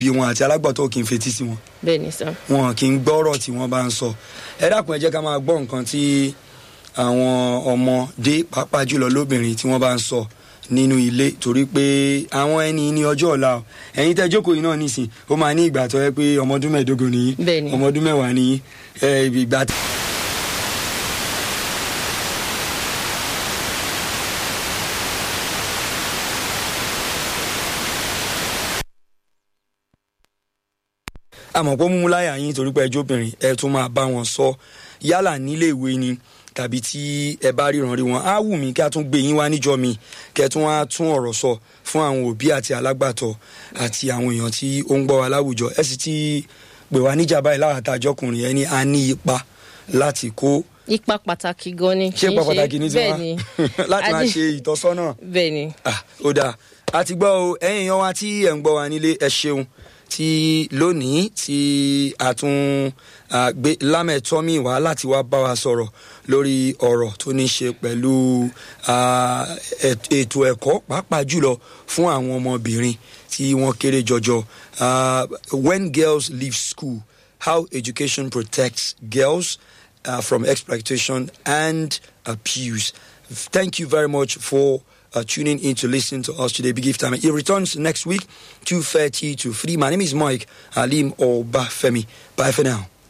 bí wọn àti alágbàtọ́ kì í fetí sí wọn bẹ́ẹ̀ ni sá. wọn kì í gbọ́rọ̀ tí wọ́n bá ń sọ ẹ dákun ẹ jẹ́ ká máa gbọ́ nǹkan tí àwọn ọmọdé pàápàá jùlọ lóbìnrin tí wọ́n bá ń sọ nínú ilé torí pé àwọn ẹni ní ọjọ́ ọ̀la o ẹ̀yin tẹ́ jókòó yìí náà nísìn ó máa ní ìgbà tó yẹ pé ọmọ ọdún mẹ́ẹ̀ẹ́dógún nìyí Bẹ́ẹ̀ ni. ọmọ ọdún mẹ́wàá nìyí ẹ, ìgbà tí. àmọ́ pé múmú láyà yín torí pé ẹjọ́ obìnrin ẹ tún máa bá wọn sọ yálà nílé ìwé ni tàbí tí ẹ bá ríran rí wọn á wù mí kí a tún gbé yín wá níjọ mi kẹ tún wá tún ọ̀rọ̀ sọ fún àwọn òbí àti alágbàtọ́ àti àwọn èèyàn tí ó ń gbọ́ wa láwùjọ ẹ sì ti pè wá níjà báyìí láwàtà àjọkùnrin ẹni a ní ipa láti kó ipa pàtàkì gan ni. ṣé kì í ipa pàtàkì ní bẹ́ẹ̀ tiwa ni láti máa A ní- ṣe ìtọ́sọ́nà bẹ́ẹ̀ ni. ah ó dáa a ti gbọ́ o ẹ̀yin yan wa tí ẹ̀ ń gbọ́ wa nílé ẹ ṣeun tí lónìí tí a tún ah, gbé lámẹ̀tọ́mì wá láti wá bá wa sọ̀rọ̀ lórí ọ̀rọ̀ tó ní ṣe pẹ̀lú ah, et- ètò ẹ̀kọ́ pàápàá jùlọ fún àwọn ọmọbìnrin tí wọ́n kéré jọjọ Ah, when girls leave school how education protects girls uh, from exploitation and abuse. Thank you very much for uh, tuning in to listen to us today. Big Gift Time. It returns next week, 2.30 to 3. My name is Mike Alim Obafemi. Bye for now.